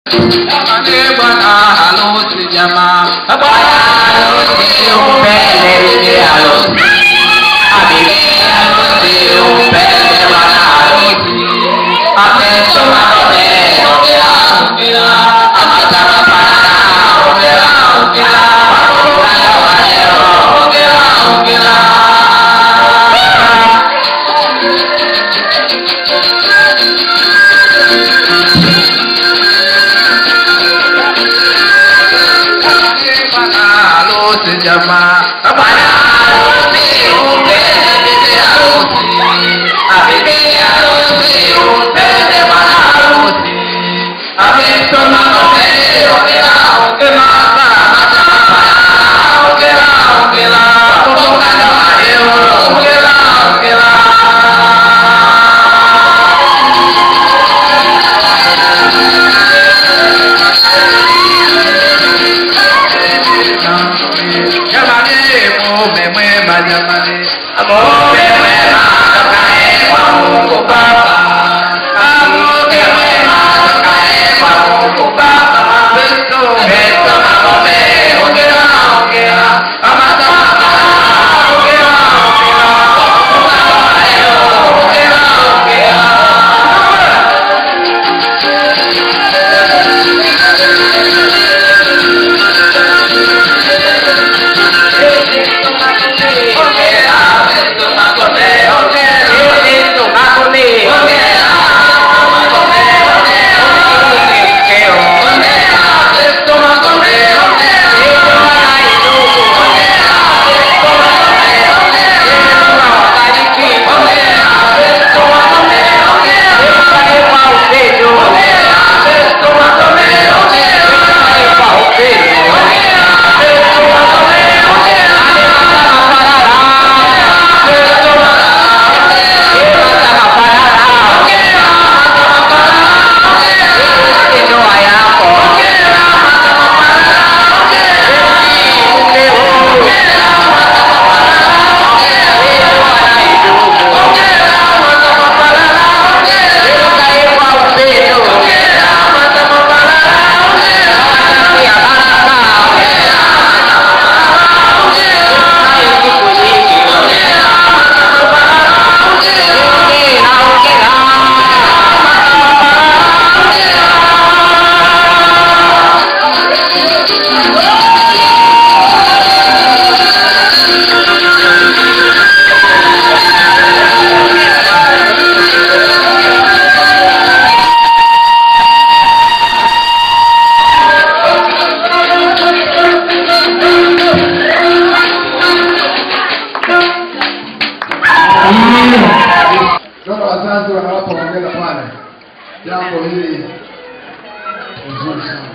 Jamani bwana harusi jamaa, bwana harusi umpende bibi harusi, bibi harusi umpende bwana harusi, amesoma nome ongera ongera, amataka pana ongera ongera, ongera waleo ongera ongera. Bwana harusi jamaa, bwana harusi umpende bibi harusi, bibi harusi umpende bwana harusi, amesoma nome ongera ongera, amataka pana ongera ongera, ongera waleo ongera ongera. Jamani, mume mwema jamani, mume mwema tokaye kwa Mungu Baba, mume mwema tokaye kwa Mungu Baba. Kristo Kristo magome, ongera ongera, amataka ongera ongera, ongera leo ongera ongera. Naona wazazi wanawapa hongera pale, jambo hili nzuri sana.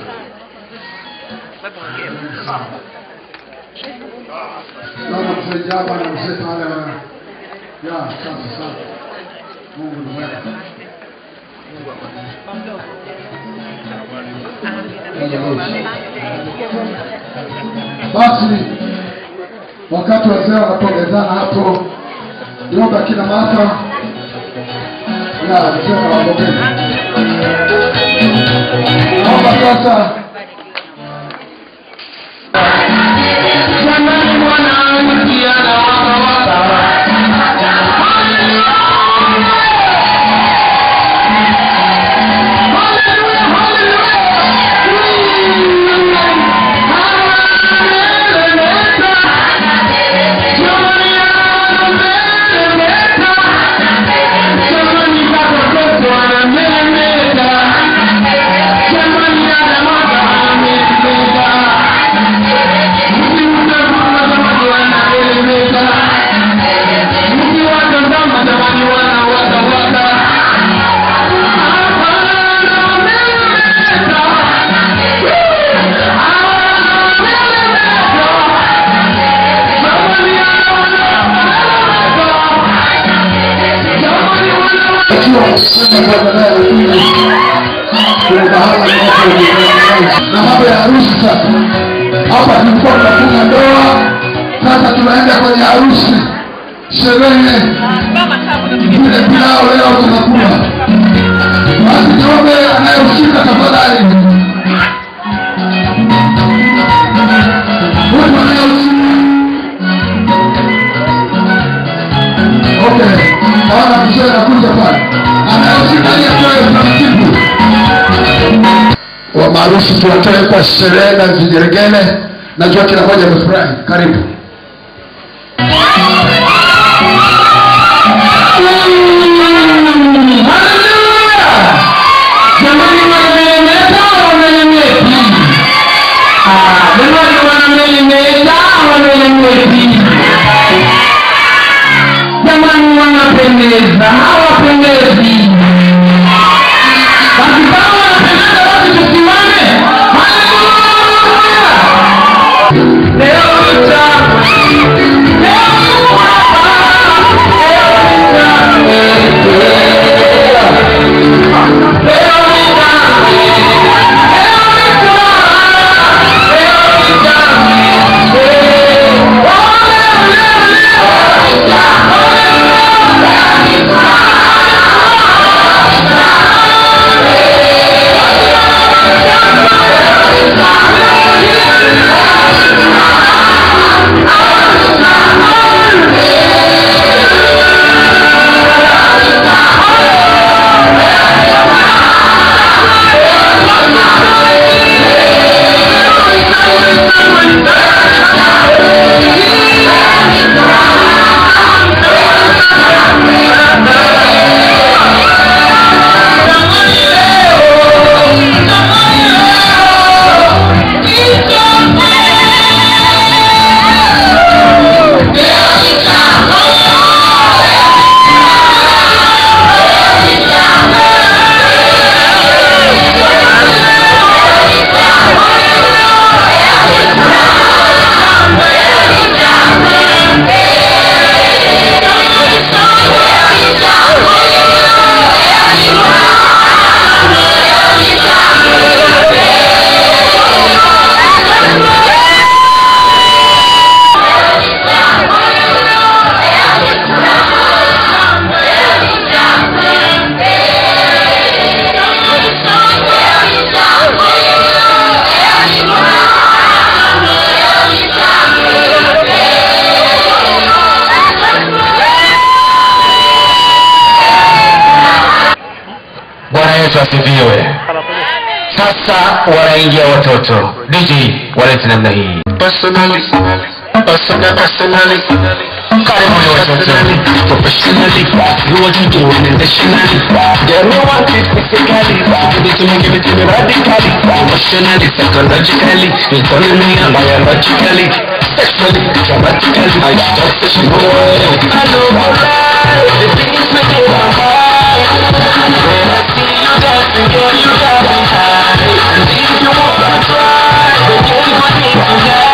Naona mzee Jaba na mzee pale wana ya asante sana. Mungu ni mwema. Basi wakati wazee wanapongezana hapo, niomba kina mama ya mzee nawapongeza. Naomba sasa Jamani mwanamke anawaka na mambo ya harusi sasa. Hapa tulikuwa tunafunga ndoa, sasa tunaenda kwenye harusi, sherehe vile pilao leo tunakula. Basi niombe anayehusika tafadhali wa maarufu tuwatoe kwa sherehe na vigeregele najua kila moja amefurahi karibu Jamani wamelemeta wamelemeti. Ah, jamani wanamelemeta wamelemeti. Jamani wanapendeza hawapendezi. Basi kama wanapendeza basi tusimame. Haleluya! Leo utamu. Leo tuko hapa. Leo utamu. bwana yesu asifiwe sasa wanaingia watoto dj walete namna hii Personally, personally, personally, karibuni watoto professionally, you want to do it intentionally. Get me want it physically, give it to me, give it to me radically, emotionally, psychologically, internally and biologically, sexually, dramatically. I just say she know it. I know alright, the things make it alright. When I see you dancing, girl, you got me high. And if you wanna try, then you go need tonight.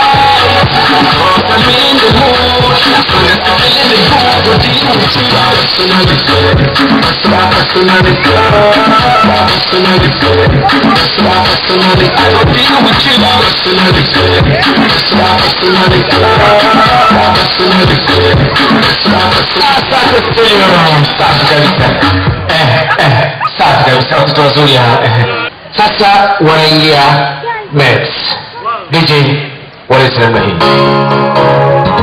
Cause I'm in the mood, so let's feel in the mood. Go deep with you, personally, personally, personally, personally, personally. I go deal with you, personally, personally, personally, personally. safi kabisa eh, eh, safi kabisa watoto wazuri hawa, eh. sasa wanaingia mets dj walete namna hii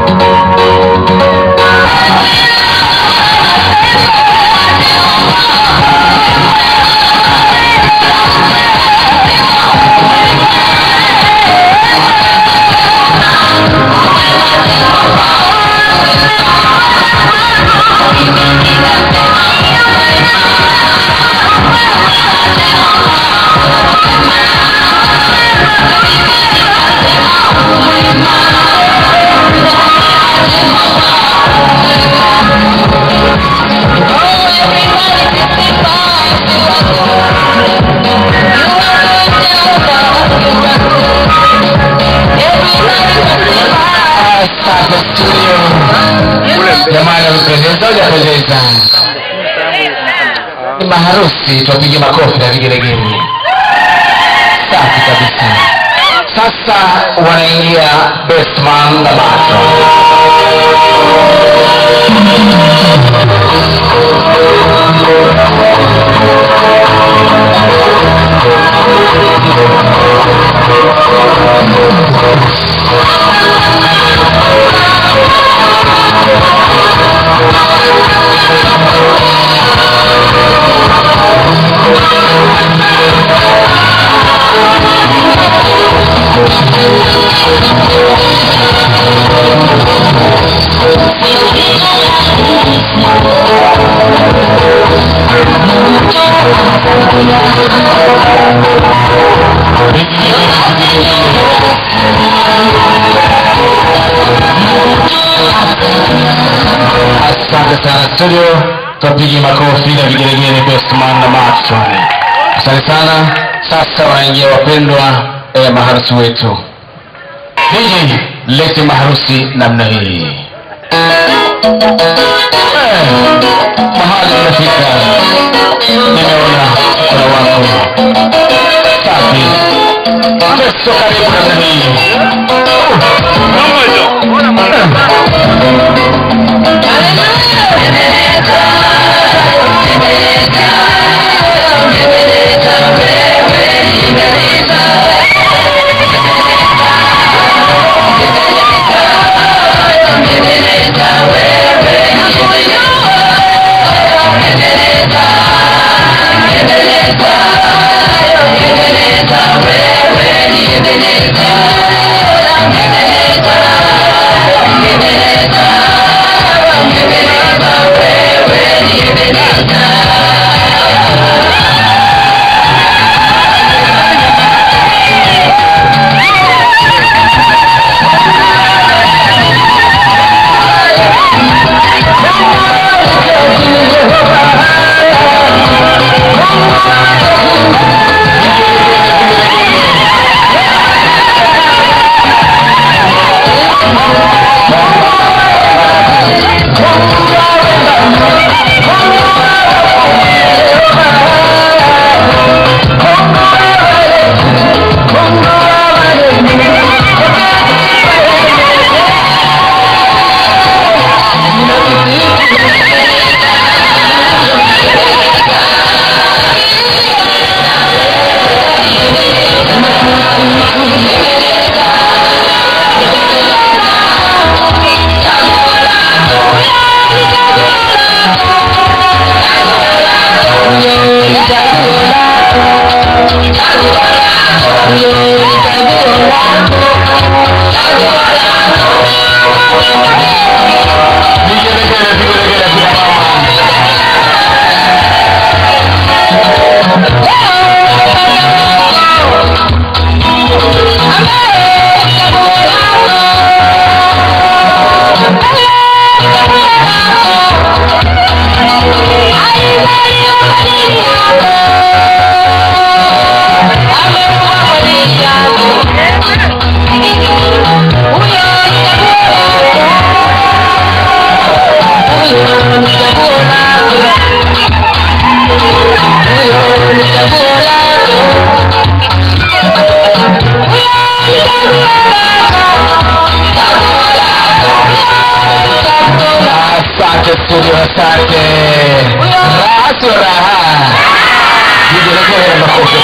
sasa studio jamani wamependeza hujapendeza ni maharusi tupige makofi na vigelegele safi kabisa sasa wanaingia bestman na mato Thank asante sana studio tupige makofi na vigelegele bestman na matson asante sana sasa wanaingia wapendwa eh, maharusi wetu DJ lete maharusi namna hii Eh, mahali unafika nimeona kuna wako safi teso karibu namna hii vigelegele vigelegele vya mama asante studio asante raha sio raha vigelegele na makofi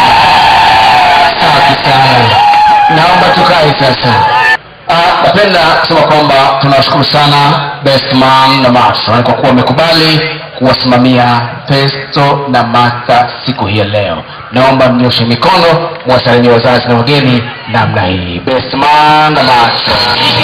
safi sana naomba tukae sasa Ah, napenda kusema kwamba tunawashukuru sana bestman na matron kwa kuwa wamekubali kuwasimamia festo na martha siku hii ya leo naomba mnyoshe mikono mwasalimia wazazi na wageni namna hii bestman na matron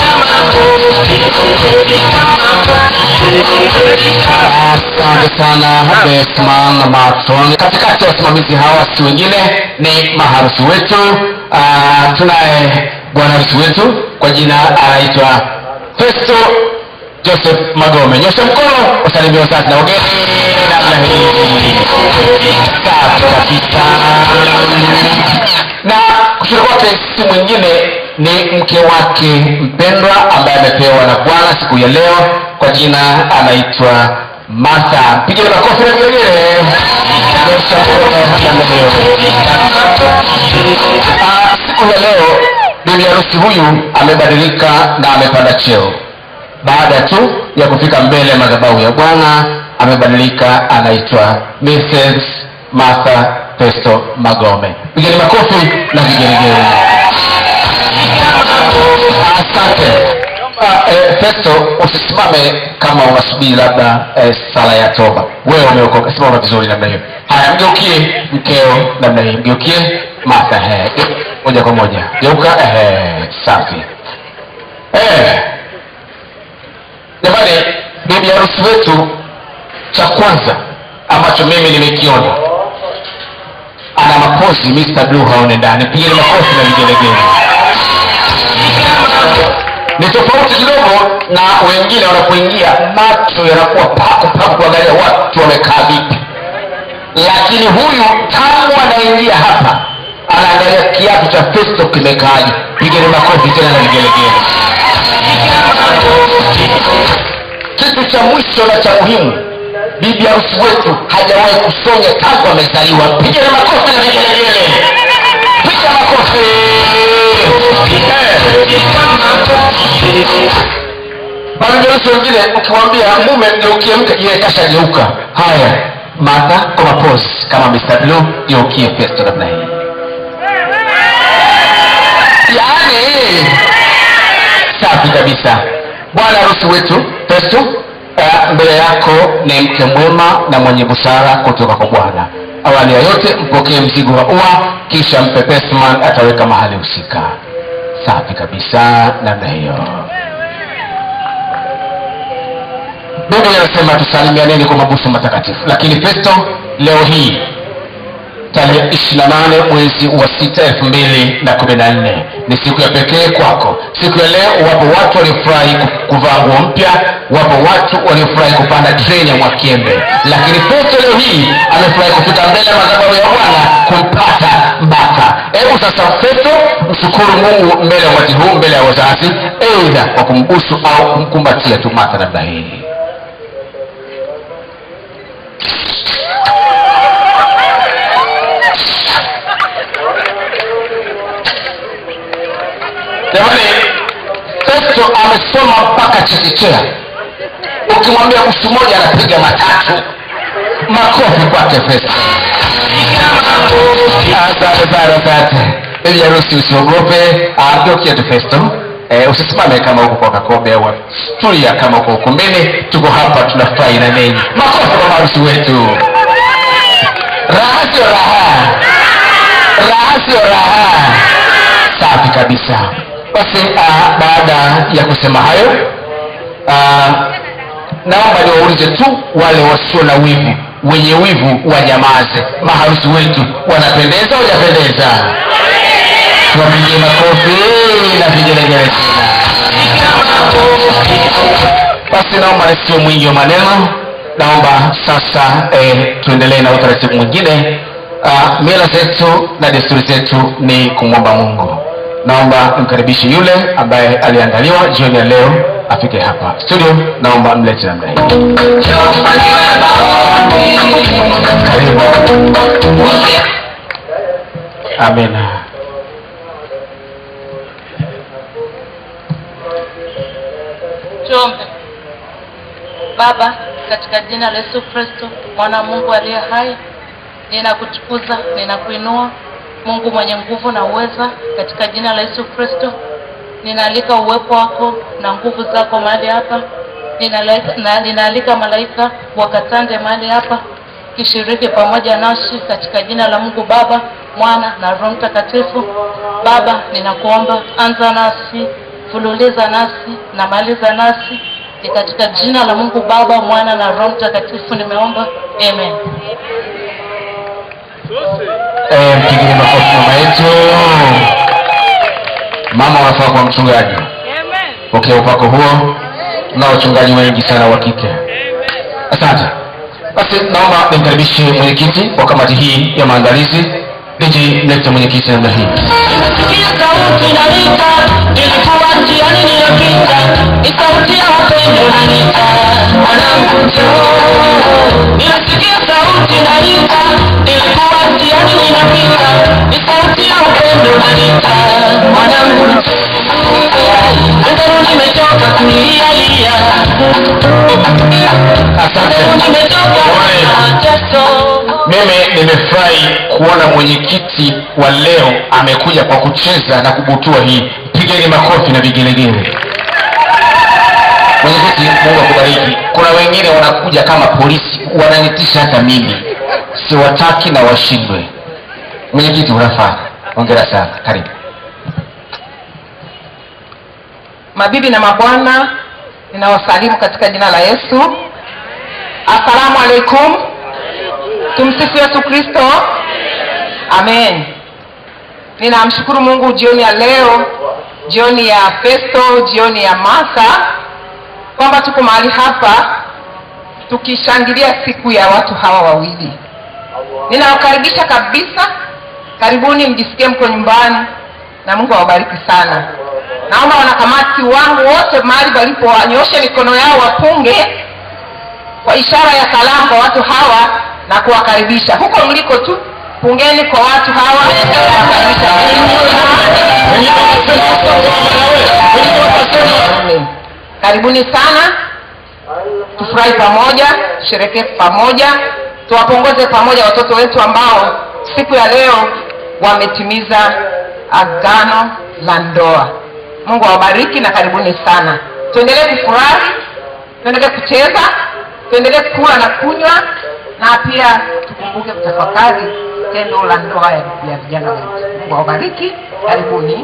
asante sana bestman na matron katikati ya wasimamizi hawa si wengine ni maharusi wetu uh, tunaye bwana harusi wetu kwa jina anaitwa festo joseph magome nyosha mkono wasalimia wazazi na wageni namna hii safi kabisa na kushoto kwake si mwingine ni mke wake mpendwa ambaye amepewa na bwana siku ya leo kwa jina anaitwa martha pigile makofi na vigelegele Nyosha mkono namna hiyo. Ah, siku ya leo bibi harusi huyu amebadilika na amepanda cheo baada tu ya kufika mbele ya madhabahu ya bwana amebadilika anaitwa mrs martha festo magome pigeni makofi na vigelegele asante Ah, eh, festo usisimame kama unasubiri labda eh, sala ya toba wewe umeokoka simama vizuri namna hiyo haya mgeukie mkeo namna hii mgeukie martha he moja kwa moja geuka ehe safi eh jamani bibi harusi wetu cha kwanza ambacho mimi nimekiona ana makozi Mr. Blue haone ndani pigeni makofi na vigelegele ni tofauti kidogo na wengine wanapoingia macho yanakuwa paku paku kuangalia watu wamekaa vipi lakini huyu tangu anaingia hapa anaangalia kiatu cha festo kimekaaje pigeni makofi tena na vigelegele kitu cha mwisho na cha muhimu bibi harusi wetu hajawahi kusonya tangu amezaliwa pigeni makofi na vigelegele piga makofi Mabibiharusi wengine ukimwambia mume geukie mke yeye kashageuka haya mata kwa mapozi kama Mr. Blue geukie festo namna hii yaani safi kabisa bwana harusi wetu festo uh, mbele yako ni mke mwema na mwenye busara kutoka kwa bwana awali ya yote mpokee mzigo wa ua kisha mpe pesman ataweka mahali husika safi kabisa namna hiyo biblia inasema tusalimianeni kwa mabusu matakatifu lakini festo leo hii tarehe ishirina nane mwezi wa sita elfu mbili na kumi na nne ni siku ya pekee kwako siku ya leo wapo watu waliofurahi ku- kuvaa nguo mpya wapo watu waliofurahi kupanda treni ya mwakiembe lakini festo leo hii amefurahi kufika mbele ya madhabahu ya bwana kumpata mbaka hebu sasa festo mshukuru mungu mbele ya wakati huu mbele ya wazazi eidha kwa kumbusu au kumkumbatia tu mata namna hii jamani festo amesoma mpaka chekechea ukimwambia mtu mmoja anapiga matatu makofi kwake festo asante sana asante bibi harusi usiogope ageukia tu festo Eh, usisimame kama huko kwa kakombe au tulia kama uko ukumbini tuko hapa tunafurahi na ninyi makofi kwa maharusi wetu raha sio raha raha sio raha safi kabisa basi uh, baada ya kusema hayo uh, naomba niwaulize tu wale wasio na wivu wenye wivu wanyamaze maharusi wetu wanapendeza wajapendeza tuwapigie makofi na vigelegele tena basi naomba nisio mwingi wa maneno naomba sasa eh, tuendelee na utaratibu mwingine uh, mila zetu na desturi zetu ni kumwomba mungu naomba nimkaribishe yule ambaye aliandaliwa jioni ya leo afike hapa studio naomba mlete namna hii karibu amina tuombe baba katika jina la yesu kristo mwana wa mungu aliye hai ninakutukuza ninakuinua mungu mwenye nguvu na uweza katika jina la yesu kristo ninaalika uwepo wako na nguvu zako mahali hapa Ninaleta- na- ninaalika malaika wakatande mahali hapa kishiriki pamoja nasi katika jina la mungu baba mwana na roho mtakatifu baba ninakuomba anza nasi fululiza nasi na maliza nasi ni katika jina la mungu baba mwana na roho mtakatifu nimeomba amen Eh, mpigeni makofi mama yetu mama unafaa kwa mchungaji pokea upako huo na wachungaji wengi sana wa kike asante basi naomba nimkaribishe mwenyekiti wa kamati hii ya maandalizi niji mlete mwenyekiti namna hii Nilisikia sauti inaita, nilikuwa njiani ninapita, ni sauti ya upendo inaniita, mwanangu njoo. Nilisikia sauti inaita, nilikuwa njiani ninapita, ni sauti ya upendo inaniita, mwanangu njoo. Leo nimechoka kulialia, asante leo nimechoka Jamani. na mateso. mimi nimefurahi kuona mwenyekiti wa leo amekuja kwa kucheza na kubutua hii pigeni makofi na vigelegele mwenyekiti mungu akubariki kuna wengine wanakuja kama polisi wananitisha hata mimi siwataki na washindwe mwenyekiti unafaa ongera sana karibu mabibi na mabwana ninawasalimu katika jina la yesu assalamu alaikum tumsifu yesu kristo amen ninamshukuru mungu jioni ya leo jioni ya festo jioni ya masa kwamba tuko mahali hapa tukishangilia siku ya watu hawa wawili ninawakaribisha kabisa karibuni mjisikie mko nyumbani na mungu awabariki sana naomba wanakamati wangu wote mahali walipo wanyoshe mikono yao wapunge kwa ishara ya salamu kwa watu hawa na kuwakaribisha huko mliko tu pungeni kwa watu hawa Amen. karibuni sana tufurahi pamoja tusherekee pamoja tuwapongoze pamoja watoto wetu ambao siku ya leo wametimiza agano la ndoa mungu awabariki na karibuni sana tuendelee kufurahi tuendelee kucheza tuendelee kula na kunywa na pia tukumbuke kutafakari tendo la ndoa ya ya vijana wetu mungu awabariki karibuni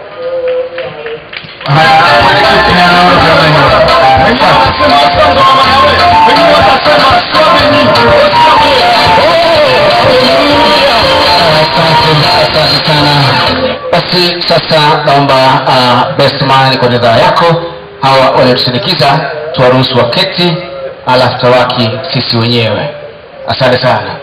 asante sana basi sasa naomba uh, bestman kwa ridhaa yako hawa waliotusindikiza tuwaruhusu waketi alafu tawaki sisi wenyewe asante sana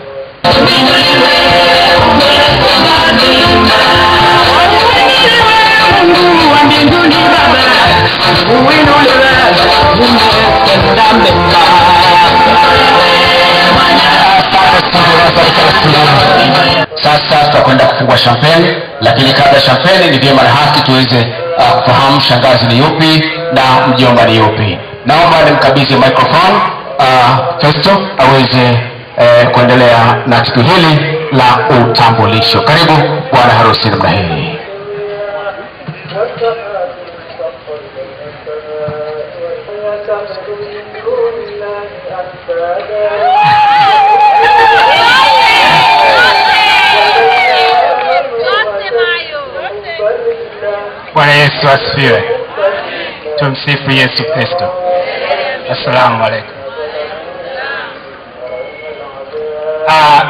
sasa tutakwenda kufungua champagne lakini kabla ya champagne ni vyema na haki tuweze uh, kufahamu shangazi ni yupi na mjomba ni yupi naomba nimkabidhi microphone uh, festo aweze uh, kuendelea na tukio hili la utambulisho karibu bwana harusi namna hii bwana yesu asifiwe tumsifu yesu kristo assalamu alaikum Ah,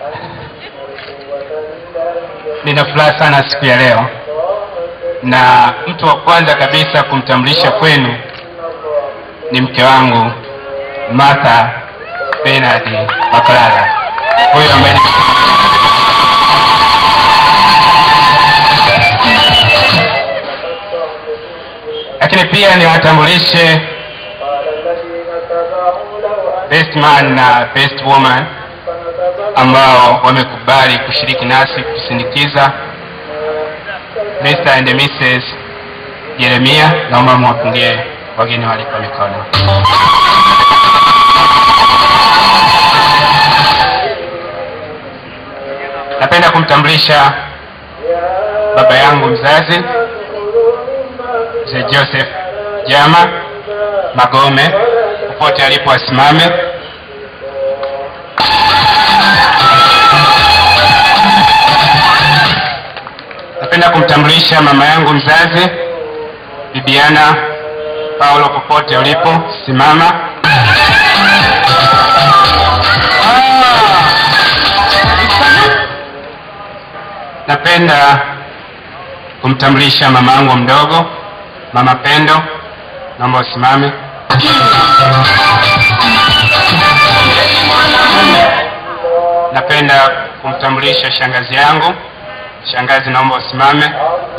nina furaha sana siku ya leo na mtu wa kwanza kabisa kumtambulisha kwenu ni mke wangu martha benard makalala huyo ambaye ni- lakini pia niwatambulishe best man na best woman ambao wamekubali kushiriki nasi kusindikiza Mr. and Mrs. Jeremia, naomba mwapungie wageni waliko mikono. Napenda kumtambulisha baba yangu mzazi mzee Joseph Jama Magome, popote alipo asimame. Napenda kumtambulisha mama yangu mzazi Bibiana Paulo, popote ulipo simama. Napenda kumtambulisha mama yangu mdogo mama Pendo, naomba usimame. Napenda kumtambulisha shangazi yangu. Shangazi, naomba usimame.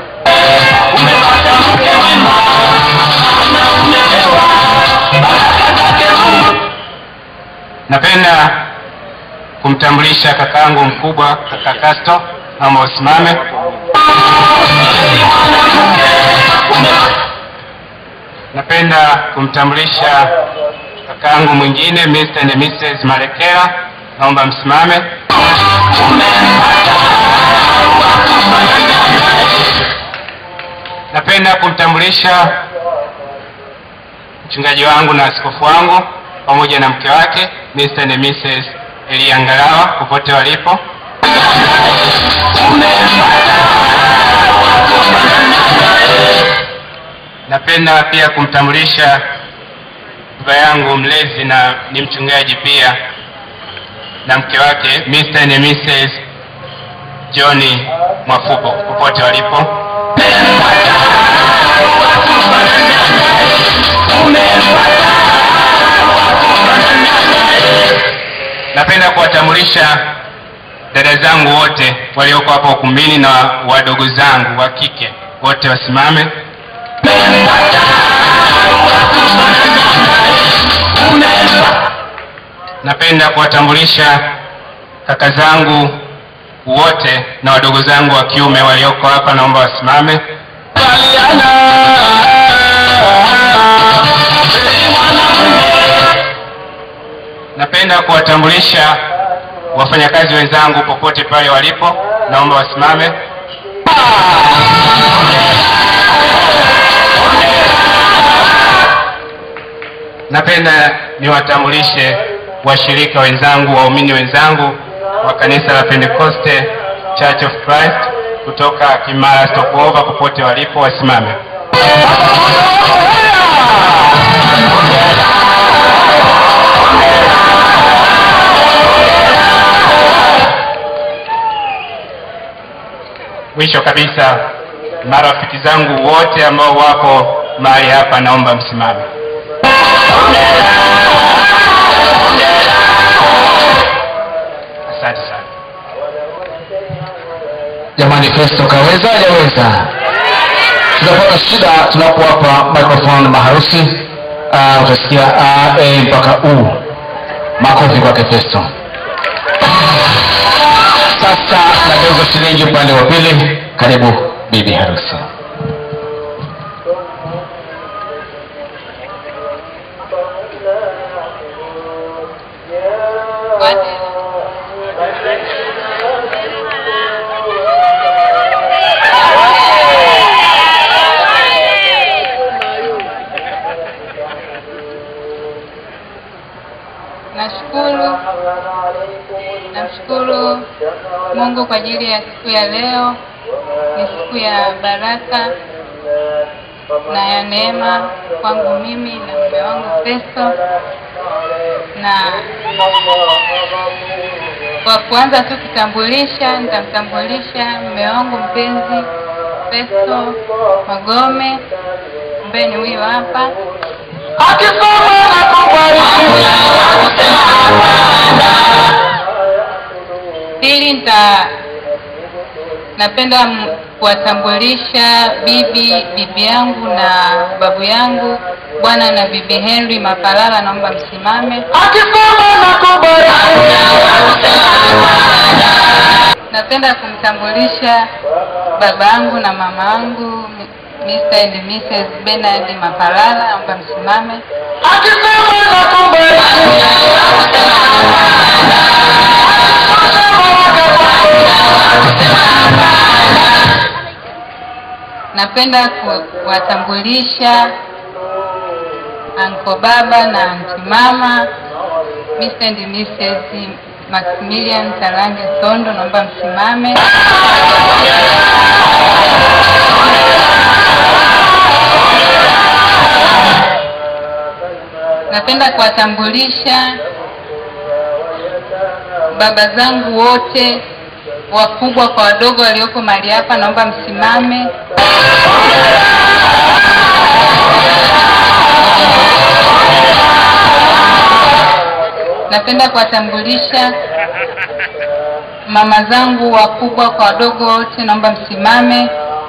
Napenda kumtambulisha kakaangu mkubwa kaka Kasto, naomba usimame. Napenda kumtambulisha kakaangu mwingine Mr. and Mrs. Marekera, naomba msimame. Napenda kumtambulisha mchungaji wangu na askofu wangu pamoja na mke wake Mr. and Mrs. Elia Ngalawa popote walipo. napenda pia kumtambulisha baba yangu mlezi na ni mchungaji pia na mke wake Mr. and Mrs. John Mwafuko popote walipo. Napenda kuwatambulisha dada zangu wote walioko hapa ukumbini na wadogo zangu wa kike wote wasimame. Napenda kuwatambulisha kaka zangu wote na wadogo zangu wa kiume walioko hapa, naomba wasimame. Napenda kuwatambulisha wafanyakazi wenzangu popote pale walipo, naomba wasimame. Napenda niwatambulishe washirika wenzangu, waumini wenzangu wa kanisa la Pentecoste Church of Christ kutoka Kimara Stopover, popote walipo wasimame. Mwisho kabisa, marafiki zangu wote ambao wapo mahali hapa, naomba msimame. Asante sana. jamani festo kaweza hajaweza tunapata shida tunapowapa microphone maharusi uh, utasikia a e mpaka u makofi kwake festo sasa nageuza shilingi upande wa pili karibu bibi harusi Nashukuru, namshukuru Mungu kwa ajili ya siku ya leo. Ni siku ya baraka na ya neema kwangu mimi na mume wangu Festo, na kwa kuanza tu kutambulisha, nitamtambulisha mume wangu mpenzi Festo Magome ambaye ni huyu hapa. Pili nita napenda m- kuwatambulisha bibi bibi yangu na babu yangu bwana na bibi Henry Mapalala, naomba msimame. Napenda kumtambulisha baba yangu na mama yangu Mr. and Mrs. Bernard Mapalala, naomba msimame. Napenda ku- kuwatambulisha anko baba na anti mama Mr. and Mrs. Maximilian Talange Sondo, naomba msimame. Napenda kuwatambulisha baba zangu wote wakubwa kwa wadogo walioko mahali hapa, naomba msimame. Napenda kuwatambulisha mama zangu wakubwa kwa wadogo wote, naomba msimame.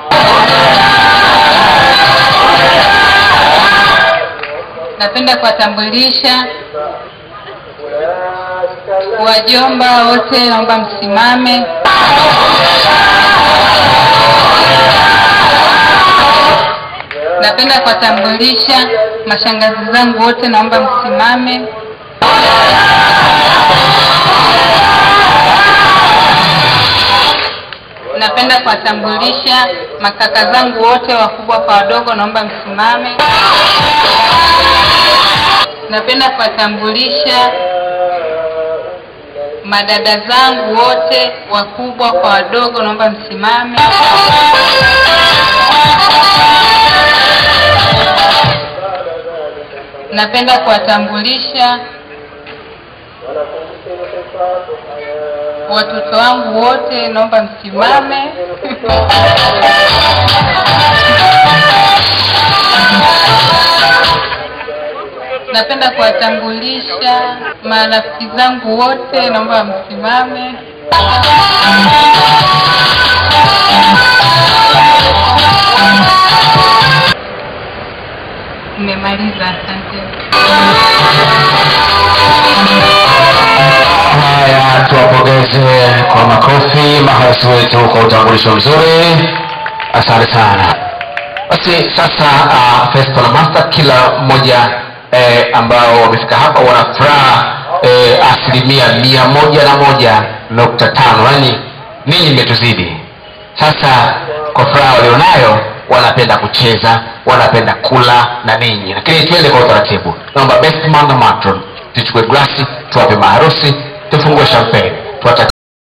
Napenda kuwatambulisha wajomba wote, naomba msimame. Napenda kuwatambulisha mashangazi zangu wote, naomba msimame. Napenda kuwatambulisha makaka zangu wote wakubwa kwa wadogo, naomba msimame. Napenda kuwatambulisha madada zangu wote wakubwa kwa wadogo, naomba msimame. napenda kuwatambulisha watoto wangu wote naomba msimame napenda kuwatambulisha marafiki zangu wote naomba msimame nimemaliza asante haya tuwapongeze kwa makofi maharusi wetu kwa utambulisho mzuri asante sana basi sasa uh, festo na master kila mmoja eh, ambao wamefika hapa wana furaha eh, asilimia mia moja na moja nukta tano yaani ninyi mmetuzidi sasa kwa furaha walionayo wanapenda kucheza wanapenda kula na ninyi lakini tuende kwa utaratibu naomba best man na matron tuchukue glasi tuwape maharusi tufungue champagne tuwatakie